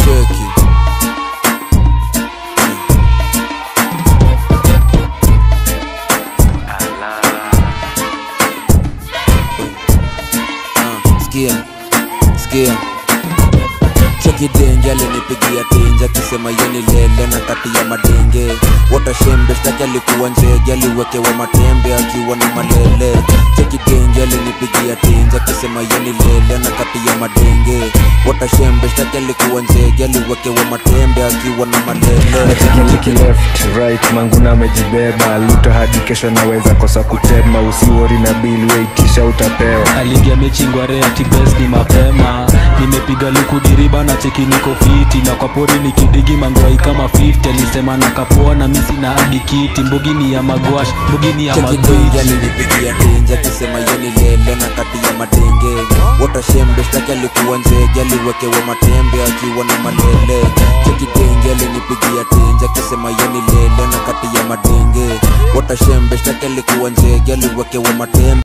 cheki Ah, sikia sikia cheki denge alinipigia tenja akisema yeni lele na kati ya madenge watashembe shtaki alikuwa njege aliwekewa matembe akiwa na malele cheki denge alinipigia tenja akisema yeni lele na kati ya madenge watashembe shtaki alikuwa njege aliwekewa matembe akiwa na malele nachekitiki left right manguna amejibeba luta hadi kesho naweza kosa kutema usiwori na bili weitisha utapewa aliingia mechi ngware ati best ni mapema nimepiga luku diriba na cheki niko fiti na kwa pori nikidigi mangwai kama 50 alisema na kapoa na misi na hadi kiti mbugini ya magwash mbugini ya cheki denge magwiji alinipigia tenja akisema yeni lele na kati ya madenge watashembe shtaki alikuwa njege aliwekewa matembe akiwa na malele cheki denge alinipigia tenja akisema yeni lele na kati ya madenge watashembe shtaki alikuwa njege aliwekewa matembe